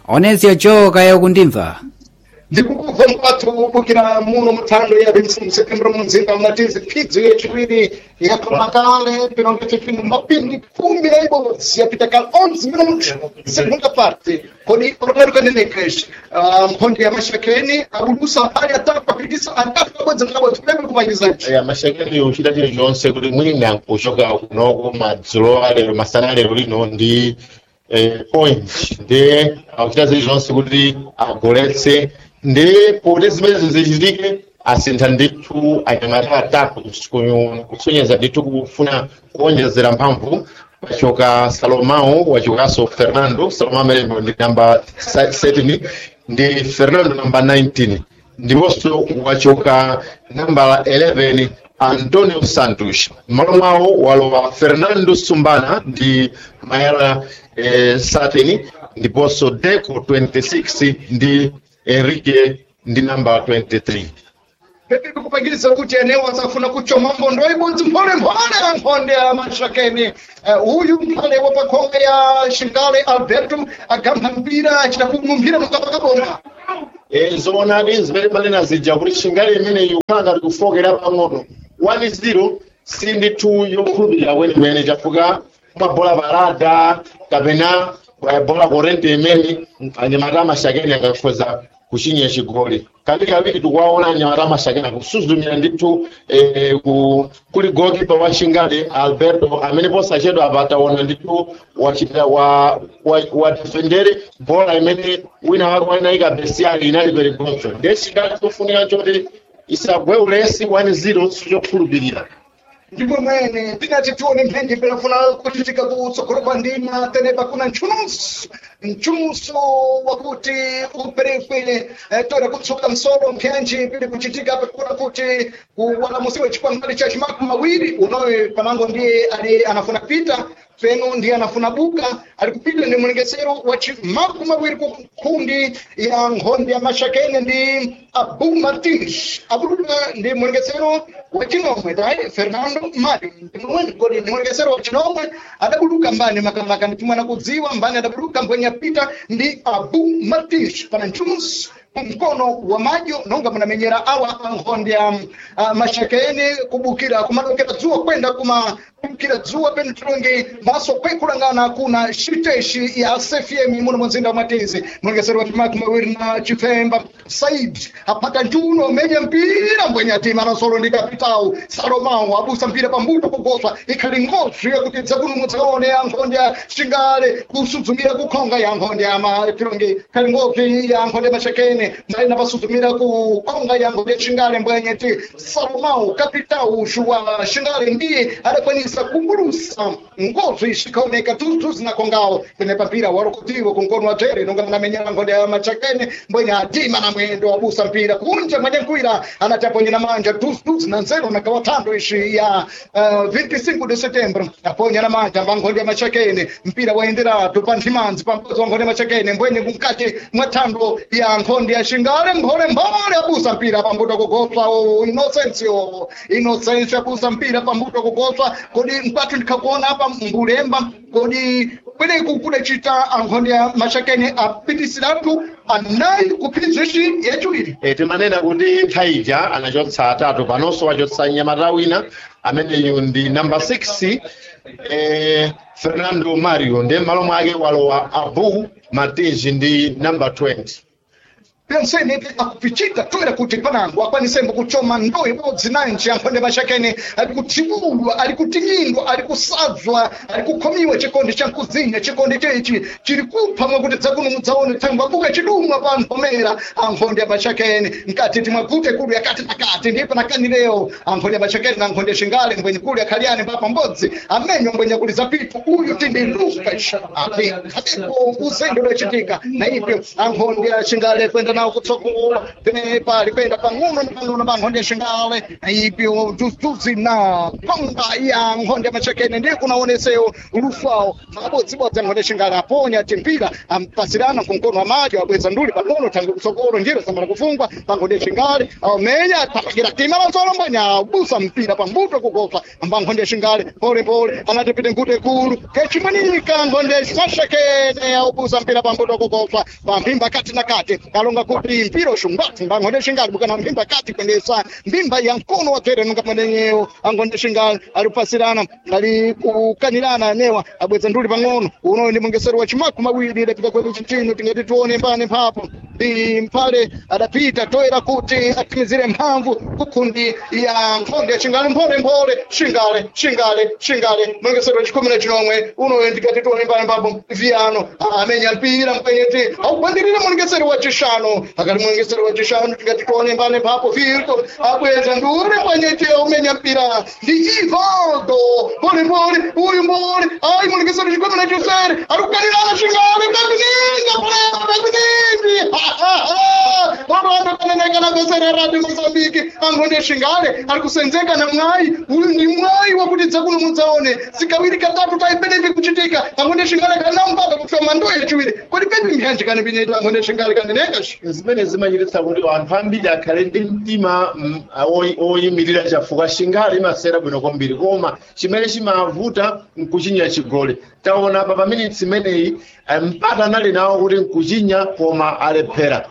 onezio joka yakundimva ndikukuva mpatho kubukira muno muthando ya 25 setembro mumzinda unatizi phidzo yachiwiri yapamakale pinongete pino mapindi kumi na ibodzi yapita kale 11 minutos segunda parte kodi roberto kanenekes mphonde ya mashakeni abulusa ali atatu apitisa atatu abodzi ngabodzi kulebe kupangizaji ya mashakeni uchita chili chonse kuti mwina nkuchoka kunoko madzulo alero masana alero lino ndi eh, point ndi akuchita zili zonse kuti agoletse ndi poti zimenezo zichitike asintha ndithu anyamata atatu kusu- kusonyeza ndithu kufuna kuonjezera mphamvu pachoka salomao wachokanso fernando salomao amene ndi namba 17 ndi fernando namba 19 ndiponso wachoka namba 11 antonio santos m'malo mwawo walowa fernando sumbana ndi mayala eh, 13 ndiponso deco 26 ndi enrique ndi namba 23 pepe kupangiriza kuti eneo asafuna kuchoma mbondo ibodzi mphole mphole ankhonde ya mashakeni Eh, uyu mphale wa pakhonga ya shingale alberto agamba mpira achita kumumpira mukapakabona Eh, zoonadi zimene manena zija kuti shingali imene ikukhala ngati kufokera pang'ono 1-0 si ndithu yokhulupirira kwenikweni chifukwa mabola parada kapena bola korente imene anyamata amashakeni angakhoza kuchinya chigoli kawiri kawiri tikuwaona anyamata amashakeni akusuzumira ndithu eh, ku- kuli gokipa wa shingali alberto amene posachedwa apa taona ndithu wachita wa wa, wa defendere bola imene wina wake wanayika besiali inali perigonso ndiye shingali kufunika choti isagwe ulesi 1-0 sichokhulupirira ndipo mwene tinati tione mphenji pelafuna kuchitika kutsogolo kwa ndima tenepa kuna mchumuso mchumuso wakuti uperekwe eh, tora kutsuka msolo mphenji pili kuchitika pekuna kuti walamusiwe chikwangwali cha chimaku mawiri unowe panango ndiye ali anafuna kupita peno ndiye anafuna buka ali kupita ndi mlengesero wa chimaku mawiri ku kundi ya nkhondi ya mashakeni ndi abu martins abuluka ndi mlengesero wa chinomwe tai fernando mario ndimwene kodi ndi mlengesero wa chinomwe adabuluka mbani makamaka ndimwana kudziwa mbani adabuluka mbwenya pita ndi abu martins pana mchumusi mkono wa majo nonga munamenyera awa ankhonde ya uh, mashakeni kubukira kumadokera dzuwa kwenda kuma kubukira dzuwa penu tilonge maso kwekulangana kuna shiteshi ya cfm muno munzinda wa matizi mulongesero wa timaki mawiri na chifemba said apata njuno menye mpira mbwenya tima nasolo ndi kapitawu salomao abusa mpira pambuto kugoswa ikhali ngozi yakuti dzakuno mudzaone ankhonde ya shingale kusuzumira kukhonga ya ankhonde ya matilonge khali ngozi ya ankhonde mashakeni mbalina pasuzumira ku konga ya ankhonde ya shingale mbwenye ti salomao kapitawu shuwa shingale ndiye adakwanisa kumbulusa ngozi zikaoneka tutu zinakongawo pene papira warokutiwo kunkono wa tere nonga munamenyera nkhonde ya machakeni mbwenye atima na mwendo wabusa mpira kunja mwenye nkwira anataponyera manja tutu na nzero na kawatando ishi ya uh, 25 de setembro aponya na manja pankhonde ya machakeni mpira waenderatu pa nthimanzi pampozi wa nkhonde ya machakeni mbwenye kumkati mwa thando ya nkhonde ya shingale mphole mphole abusa mpira pambuto kugoswa o inosencio inosencio abusa mpira pambuto kugoswa kodi mpatu ndikakuona apa mbulemba kodi kweneku kudacita ankhonde ya machakeni apitisiratu anayi kuphinzishi yachiwiri e, timanena kuti thaija anachotsa atatu panonso wachotsa nyamata wina ameneyu ndi namba 6 e, fernando mario ndiye m'malo mwake walowa abu martins ndi namba 20 penseni akupichita toera kuti panango akwanisembo kuchoma ndo ibodzi nanji ankhonde mashakeni ali kuthiulwa ali kutinyindwa ali kusadzwa ali kukhomiwa chikondi cha mkuzinya chikondi chechi chili kupha mwakuti dzakuno mudzaone thangwa buka chidumwa pa nthomera ankhonde ya mashakeni mkati timwagute kulu yakati nakati ndipo nakanileyo ankhonde ya mashakeni na ankhonde ya shingale mbwenye kulu yakhaliani papa mbodzi amenyo mbwenye kuli zapitu uyu tindiluka ati katepo uzendo lwechitika na ipyo ankhonde ya shingale kwenda nawo kutsogolo penepa likwenda pang'ono ndi pang'ono pa nkhonde xingale ipyo tutuzi na panga ya nkhonde machakene ndiye kunaonesewo lufawo makabodzibodzi nkhonde xingale aponya timpira ampasirana kumkono amadyo abweza nduli pang'ono tange kutsogolo njira samala kufungwa pa nkhonde xingale aumenya tapakira tima lansolombonya abusa mpira pambuto kukopa amba nkhonde xingale polepole anatipite nkhutu ekulu kecimwenika nkhonde mashakene aubusa mpira pambuto kukopa pamphimba kati na kati kalonga kuti mpira uxungwatsi mba nkhonde xingale bukana mphimba kati kwendesa mbimba ya mkono wa tere nunga mwenenyewo ankhonde xingale ali kupasirana ali kukanirana newa abweza nduli pang'ono uno ndi mungesero wa chimaku mawiri idapita kwedu chinchino tingati tione mbane mphapo ndi mphale adapita toera kuti atimizire mphamvu kukhundi ya nkhonde ya xingale mpholemphole xingale xingale xingale mungesero wa chikhumi na chinomwe uno ndikati tione mbane mphapo viyano amenya mpira mkwenyeti augwandirire mungesero wa chishanu akati mungesero wa chishanu tingati tione mbane mphapo virto abweza nduri mkwenyeti aumenya mpira ndi ivaldo polepole uyu mbole ai mungesero chikhumi na chisere ari kukanirana xingale kakuninga kakuningi vavana kananekana vesera radio mozambiki angonde xingale ari kusenzeka na mwayi uyu ndi mwayi wakuti dzakuno mudzaone sikawiri katatu taipenepi kuchitika angonde xingale kanambaba kufema ndo yechiwiri kodi pepi mphyanji kane pinyeta angonde xingale kaneneka zimene zimachititsa kuti anthu ambiri akhale ndi mtima mm, oyi- oyimirira chafuka xingale imasera bwino kwambiri koma chimene chimavuta nkuchinya chigole taona pa paminitsi imeneyi eh, mpata anali nawo kuti nkuchinya koma alephera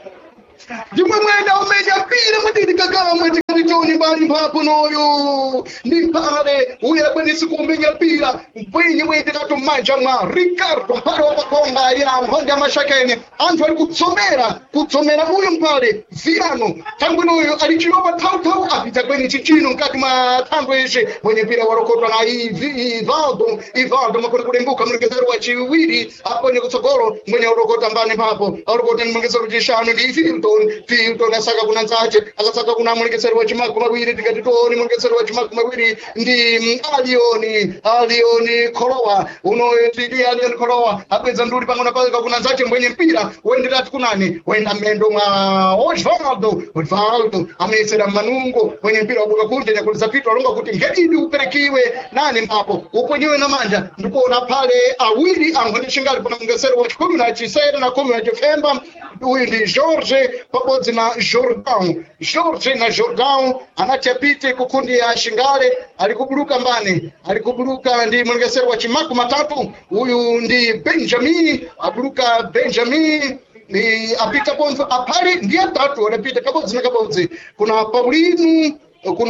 ndimwe mwenda umenya mpira mwatiti kakamwe tikati choni mbali mphapo noyo ndi mphale uyo akwanisi kuumenya mpira mpwinyi mwende katu mmanja mwa ricardo mphale wapakonga ya nkhonde ya mashakene anthu ali kutsomera kutsomera uyu mphale viano thangwe noyo ali chilopa thauthau apita kweni chichino mkati mwa thangwe ici mwenye mpira warokotwa na Ivi- ivaldo ivaldo makoni kulembuka mlengezero wa chiwiri aponye kutsogolo mwenye urokota mbani mphapo arokota ni mlengezero chishanu ndi filton filton asaka kuna nzache akasaka kuna mlengezero wa chimaku mawiri tikati toni mlengezero wa chimaku mawiri ndi mm, alioni alioni kolowa unoyo tidi alioni kolowa apedza nduli pang'ono paka kuna nzache mwenye mpira wenderati kunani wenda mmendo mwa osvaldo osvaldo amesera manungo mwenye mpira wabuka kunje nyakuliza pito alonga kuti ngedidi uperekiwe nani mpapo uponyiwe na manja ndikuona pale awiri ankhonde xingali pana mungesero wa chikumi na chisere na kumi na chifemba uyu ndi george pabodzi na jordan george na jordan anati apite kukundi ya xingale ali kubuluka mbani ali kubuluka ndi mulungesero wa chimaku matatu uyu ndi benjamin abuluka benjamin ni apita ponzo apali ndi atatu adapita kabodzi na kabodzi kuna paulinu kuna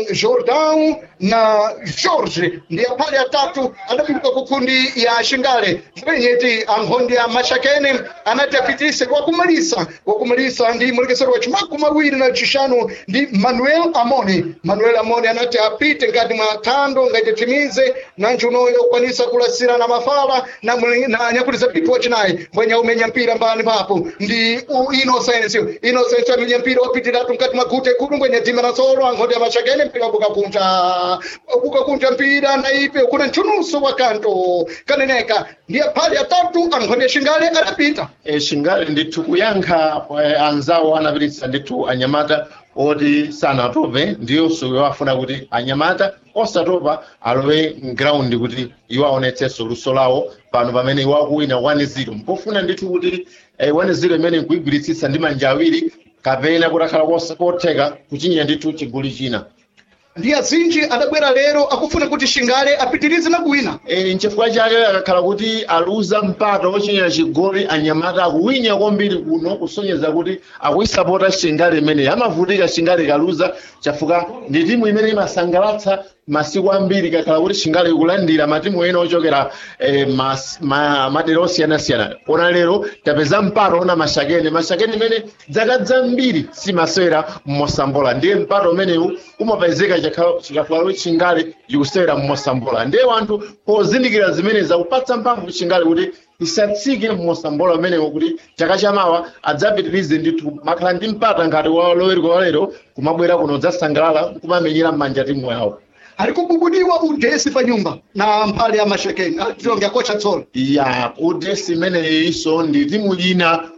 jordan na george ndiye pale atatu adapita kukundi ya xingale mpenyeti ankhonde ya mashakene anati apitise wakumalisa wakumalisa ndi mulekesero wa chimaku mawiri na chishanu ndi manuel amone manuel amone anati apite ngati mwa thando ngati timize nanji unoyo ukwanisa kulasira na mafala na, muli- na nyakuliza pitu wachinayi mbwenya umenya mpira mbani papo ndi u- innocence innocence amenya mpira wapitiratu ngati magute kulu mbwenya tima na solo ankhonde ya mashakene mpira wabuka kunja wabuka kunja mpira na ipe kuna mchunuso wa kanto kaneneka ndiye phali atatu ankhonde xingale adapita e, xingale ndithu kuyankha eh, anzawo anapititsa ndithu anyamata oti sanatope ndiyonso iwo afuna kuti anyamata osatopa alowe mgraundi kuti iwo aonetsenso luso lawo pano pamene iwo akuwina 1-0 mpofuna ndithu kuti eh, 1-0 imene nkuyigwiritsitsa ndi manja awiri kapena kuti akhala kosa- kotheka kuchinya ndithu chigoli china ndiye azinji adabwera lero akufuna kuti xingale apitirize na kuwina e, nchifukwa chake akakhala kuti aluza mpata wochinyera chigoli anyamata akuwinya kwambiri kuno kusonyeza kuti akuyisapota xingale imeneyi amavutika xingale ikaluza chifukwa ndi timu imene imasangalatsa masiku ambiri kakhala kuti xingale ikulandira matimu ena ochokera eh, mas- ma- madera osiyanasiyana ona lero tapeza mpata ona mashakene mashakene imene dzaka dzambiri simasewera mmosambola ndiye mpata umenewu umapezeka chikhala- chikafika kuti xingale ikusewera mmosambola ndiye wanthu pozindikira zimene zakupatsa mphamvu xingale kuti isatsike mmosambola umenewo kuti chaka chamawa adzapitirize ndithu makhala ndi mpata ngati walowereka walero kumabwera kuno dzasangalala kumamenyera m'manja timu yawo ali kububudiwa udesi pa nyumba na mphale ya mashekeni atilonge akocha tsola ya udesi imeneyi iso ndi timu ina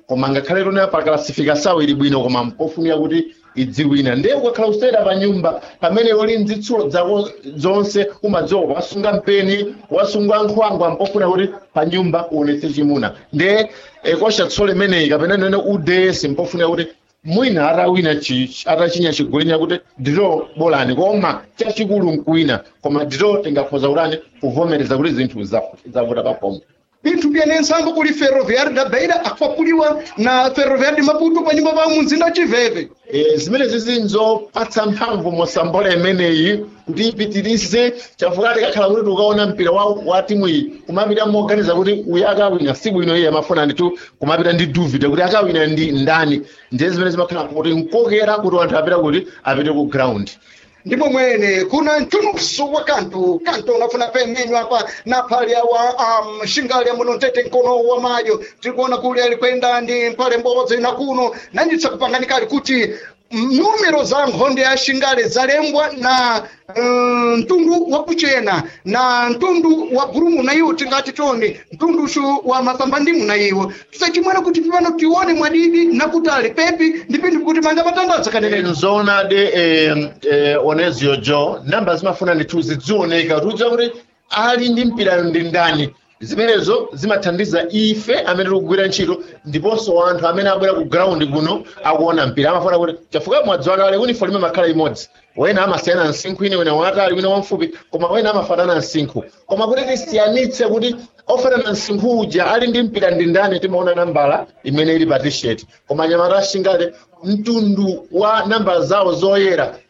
koma ngakhale lona pa classificação ili bwino koma mpofunika kuti idziwina ndiye ukakhala usera pa nyumba pamene uli mzitsulo zako zonse umadziwa wasunga mpeni wasunga nkhwangwa mpofuna kuti pa nyumba uonetse chimuna ndiye eh, kosha tsole imeneyi kapena nene uds mpofuna kuti mwina atawina chi- atachinya chigoli kuti ndito bolani koma chachikulu nkuwina koma ndito tingakhoza kutani kuvomereza kuti zinthu za- zavuta papomwe binthu byene nsambo kuli ferroviário da beira akwapuliwa na ferroviário de maputo pa nyumba pa mumzinda chiveve Eh, zimene zizinzopatsa mphamvu mosambola imeneyi kuti ipitirize chifukwa tikakhala kuti tikaona mpira wa, wa timu iyi kumapita moganiza kuti uyu akawina si bwino iye amafuna nditu kumapita ndi duvide kuti akawina ndi ndani ndiye zimene zimakhala kuti nkokera kuti anthu apita kuti apite ku ground ndipo mwene kuna mchunusu wa kantu kantu unafuna pemenywa apa na phali awa um, shingali amuno ntete mkono wa mayo tikuona kuli alikwenda ndi mphale mbodzi na kuno nanditsa kupanganikali kuti mm, numero za nkhonde ya shingale zalembwa na mm, mtundu wa kuchena na mtundu wa gurumu na iwo tingati toni mtundushu wa mapambandimu na iwo tisachimwena kuti pano tione mwadidi na kutali pepi ndi pinthu kuti manja matandaza kaneneno nzona de eh, eh, onezio jo namba zimafuna ndithu zidzioneka kuti udziwa kuti ali ndi mpira ndi ndani zimenezo zimathandiza ife amene tikugwira ntchito ndiponso anthu amene abwera ku ground kuno akuona mpira amafuna kuti chifukwa mwadziwa kale uniform imakhala imodzi wena amasiyana msinkhu ine wina watali wina wamfupi koma wena amafanana msinkhu koma kuti tisiyanitse kuti ofanana msinkhu uja ali ndi mpira ndi ndani timaona nambala imene ili pa t-shirt koma anyamata ashingale mtundu wa nambala zawo zoyera